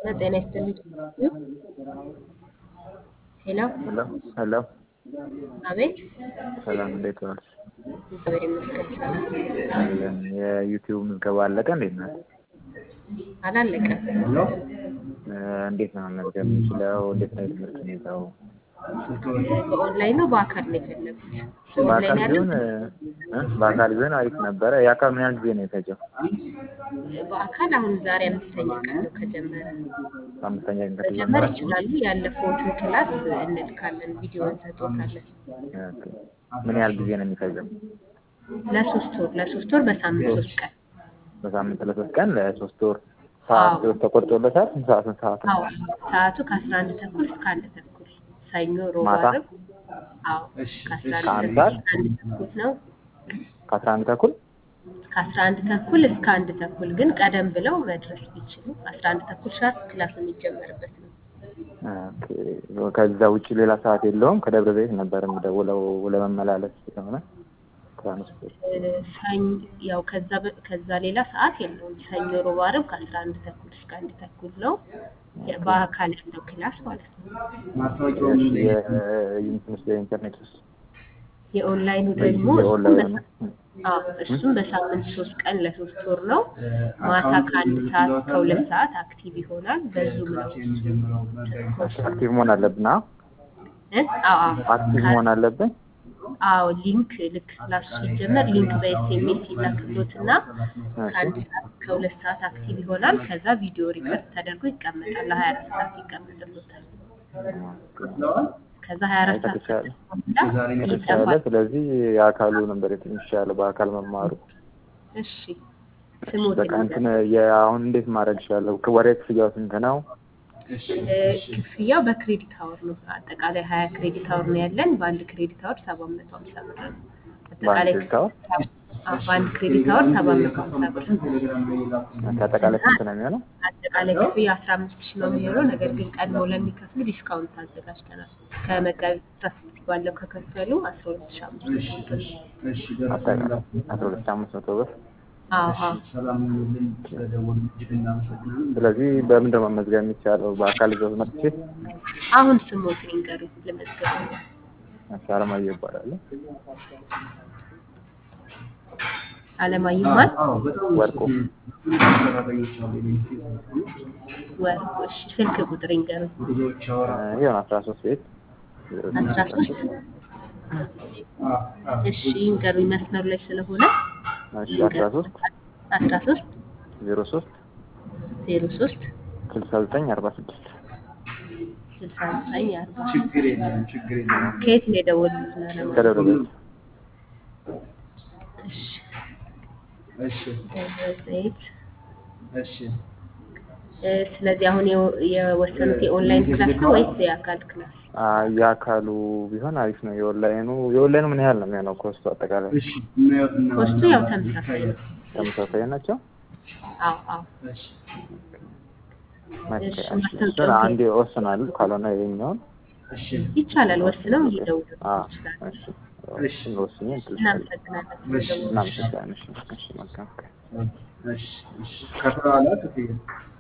ጤና ይስጥልኝ። ሄሎ ሄሎ ሄሎ አቤት። ሰላም እንዴት ዋልሽ? እግዚአብሔር ይመስገን ሰላም። አለን። የዩቲዩብ ምዝገባ አለቀ እንዴት ነው? አላለቀም። እ እንዴት ነው መመዝገብ የምችለው? እንዴት ነው የትምህርት ሁኔታው? በኦንላይን ነው በአካል ነው የፈለጉት? በአካል በኦንላይን ያለው ቢሆን እ በአካል ቢሆን አሪፍ ነበረ። የአካል ምን ያህል ጊዜ ነው የፈጀው? በአካል አሁን ዛሬ አምስተኛ ቀን ነው ከጀመረ። አምስተኛ ቀን መጀመር ከተጀመረ ይችላሉ። ያለፈውትን ክላስ እንልካለን፣ ቪዲዮ እንሰጦታለን። ኦኬ። ምን ያህል ጊዜ ነው የሚፈጀው? ለሶስት ወር ለሶስት ወር በሳምንት ሶስት ቀን በሳምንት ለሶስት ቀን ለሶስት ወር ሰዓት ተቆርጦለታል? ስንት ሰዓት ስንት ሰዓት ነው? አዎ ሰዓቱ ከአስራ አንድ ተኩል እስከ አንድ ተኩል ሰኞ፣ ሮብ፣ ማታ? ዓርብ አዎ ከአስራ አንድ ከአንድ ተኩል ሰዓት? እስከ አንድ ተኩል ነው። ከአስራ አንድ ተኩል ከአስራ አንድ ተኩል እስከ አንድ ተኩል ግን ቀደም ብለው መድረስ ቢችሉ አስራ አንድ ተኩል ሻርፕ ክላስ የሚጀመርበት ነው። ኦኬ። ከዛ ውጭ ሌላ ሰዓት የለውም። ከደብረ ዘይት ነበር የምደውለው ለመመላለስ ስለሆነ ትራንስፖርት እ፣ ሰኞ ያው ከዛ በ- ከዛ ሌላ ሰዓት የለውም። ሰኞ፣ ሮብ፣ ዓርብ ከአስራ አንድ ተኩል እስከ አንድ ተኩል ነው የ- በአካል ያለው ክላስ ማለት ነው። የዩኒቨርሲቲ የኢንተርኔት ውስጥ የኦንላይኑ ደግሞ እሱም የኦንላይን በሳ- አዎ እሱም በሳምንት ሶስት ቀን ለሶስት ወር ነው። ማታ ከአንድ ሰዓት እስከ ሁለት ሰዓት አክቲቭ ይሆናል። በዙም ነው ኮርሱ አክቲቭ መሆን አለብን። አዎ እ? አዎ አዎ አክቲቭ ከ- መሆን አለብን። አዎ ሊንክ ልክ ክላሱ ሲጀመር ሊንክ በኤስኤምኤስ ይላክሎትና ከአንድ ሰዓት እስከ ሁለት ሰዓት አክቲቭ ይሆናል። ከዛ ቪዲዮ ሪከርድ ተደርጎ ይቀመጣል። ለሀያ አራት ሰዓት ይቀመጥሎታል። ከዛ ሀያ አራት ሰዓት ከተቻለ በኋላ ከተቻለ ይጠፋል። ስለዚህ የአካሉ ነበር የሚሻለው በአካል መማሩ። እሺ ስሞት በቃ እንትን የአሁን እንዴት ማድረግ ይችላለሁ? ወደ ክፍያው ስንት ነው? ክፍያው በክሬዲት አወር ነው። አጠቃላይ ሀያ ክሬዲት አወር ነው ያለን። በአንድ ክሬዲት አወር ሰባት መቶ ሀምሳ ብር ነው። አጠቃላይ ክሬዲት አወር? አዎ፣ በአንድ ክሬዲት አወር ሰባት መቶ ሀምሳ ብር ከአጠቃላይ ስንት ነው የሚሆነው? አጠቃላይ ክፍያ አስራ አምስት ሺህ ነው የሚሆነው። ነገር ግን ቀድሞ ለሚከፍሉ ዲስካውንት አዘጋጅተናል። ከመጋቢት አስራ ስድስት ባለው ከከፈሉ አስራ ሁለት ሺህ አምስት መቶ ብር። አጠቃላይ አስራ ሁለት ሺህ አምስት መቶ ብር። አዎ አዎ። ስለዚህ በምንድን ነው መመዝገብ የሚቻለው? በአካል ይዘው መጥቼ አሁን ስሞት ንገሩኝ ልመዝገብ። አለማየሁ ይባላል። አለማየሁ ማን? ወርቁ ወርቁ። እሺ ስልክ ቁጥር ይንገሩኝ። ይሆን አስራ ሶስት ቤት አስራ ሶስት እሺ ይንገሩኝ መስመሩ ላይ ስለሆነ እሺ አስራ ሶስት አስራ ሶስት ዜሮ ሶስት ዜሮ ሶስት ስልሳ ዘጠኝ አርባ ስድስት ስልሳ ዘጠኝ አርባ ከየት ነው የደወሉት? ለማለት ከደብረ ዘይት እሺ ደብረ ዘይት። እ፣ ስለዚህ አሁን የወ- የወሰኑት የኦንላይን ክላስ ነው ወይስ የአካል ክላስ? አይ የአካሉ ቢሆን አሪፍ ነው። የኦንላይኑ የኦንላይኑ ምን ያህል ነው የሚሆነው ኮስቱ አጠቃላይ? ኮስቱ ያው ተመሳሳይ ነው። ተመሳሳይ ናቸው። አዎ አዎ። እሺ፣ እሺ፣ እሺ። ማስታወቂያው እሱን አንዴ ወስናሉ። ካልሆነ ይኸኛውን ይቻላል። ወስነው እየደወሉ አዎ፣ ይችላል። እሺ እሱን ወስኜ እንትን እልሻለሁ። እናመሰግናለን ስለደወሉ። እናመሰግናለን። እሺ፣ እሺ፣ መልካም ቀን። ከፍለዋላ ክፍያ